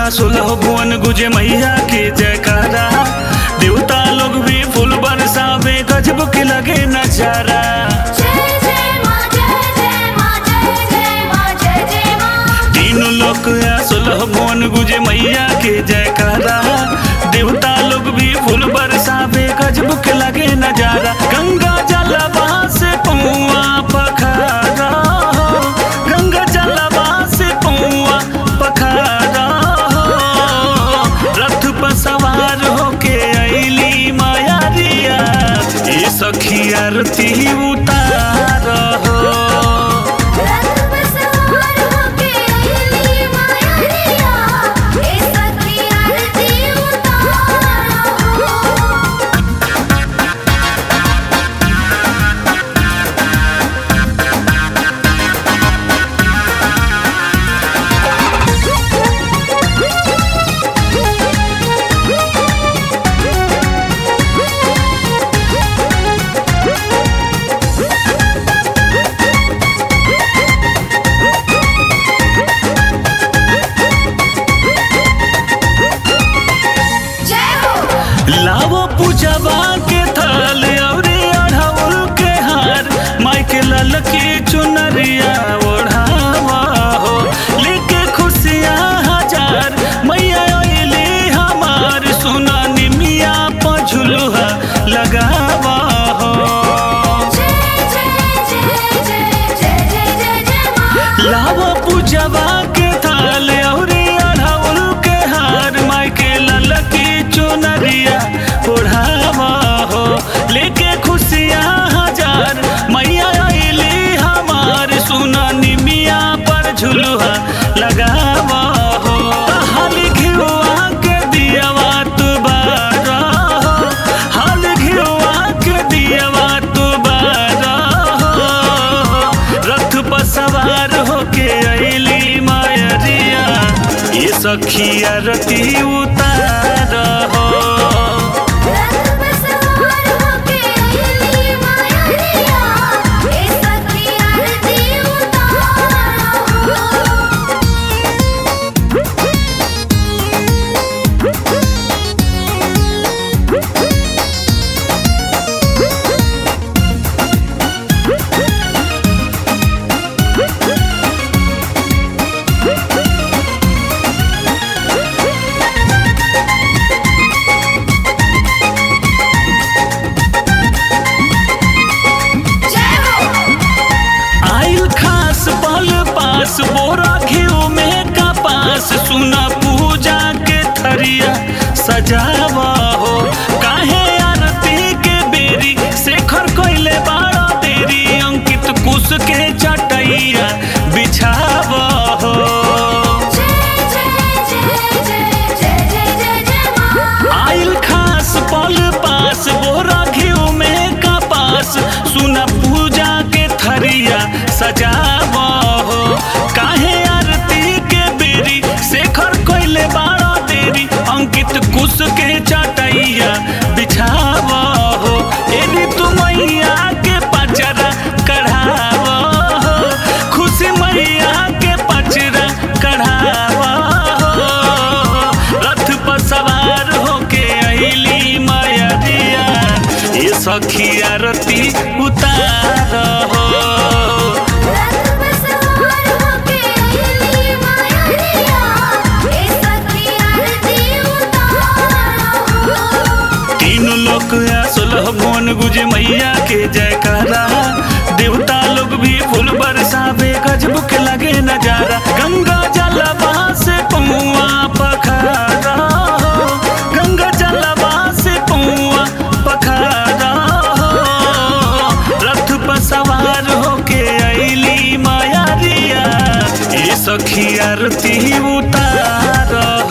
सुलह भुवन गुजे मैया के जयकारा देवता लोग भी फूल बरसावे गजब के लगे नजारा जय जय माँ जय जय माँ जय जय माँ जय जय माँ तीनों लोग सुलह भुवन गुजे मैया के जयकारा देवता लोग भी फूल बरसावे गजब के लगे नजारा गंगा जलवा से पौआ पखारा गंगा जलवा से पौआ पखारा रथ पर सवार होके अइली माया रिया ये सखी आरती उतार हो रथ पर सवार होके अइली माया रिया ए सखी आरती उतारो जय हो लावो पूजवा के थाल अउरी अढ़ाउल के हार माई के लाल की चुनरिया ओढ़ावा हो लेके खुशियाँ हजार मैया अइली हमार सोना निमिया पझुलुहा लगावा हो जय जय जय जय जय जय जय जय माँ लावो पूजवा के थाल अउरी अढ़ाउल के हार माई के लाल की चुनरिया ओढ़ावा हो लेके खुशियाँ हजार मैया अइली हमार सुना निमिया पर झुलुहा लगावा हो हाल घिउआ के दियावा तू बारा हो हाल घिउआ के दियावा तू बारा हो रथ पर सवार होके अइली मायरिया ये सखी आरती उतार हो रथ पर सवार होके अइली माया रिया ए सखी आरती उतारो जय हो आइल खास पल पास बोरा घिउ में कपास सुना पूजा के थरिया सजावा हो काहे आरती के बेरी शेखर कोइले बाड़ा तेरी अंकित कुश के चटैया बिछावा हो जय जय जय जय जय जय जय जय माँ आइल खास पल पास बोरा घिउ में कपास सुना पूजा के थरिया सजावा हो काहे आरती के बेरी शेखर कोइले बाड़ा तेरी अंकित कुश के चटैया बिछावा हो एनी तू मैया के पचरा कढ़ावा हो खुशी मैया के पचरा कढ़ावा हो रथ पर सवार होके अइली माया दिया ये सखी आरती उतार हो रथ पर सवार होके अइली माया रिया ए सखी आरती उतारो तीनों लोग सुलह मोन गुजे मैया के जयकारा देवता लोग भी फूल बरसावे गजब के लगे नजारा गंगा जलवा से पमुआ पखारा हो गंगा जलवा से पमुआ पखारा हो रथ पर सवार होके अइली माया रिया ये सखी आरती उतार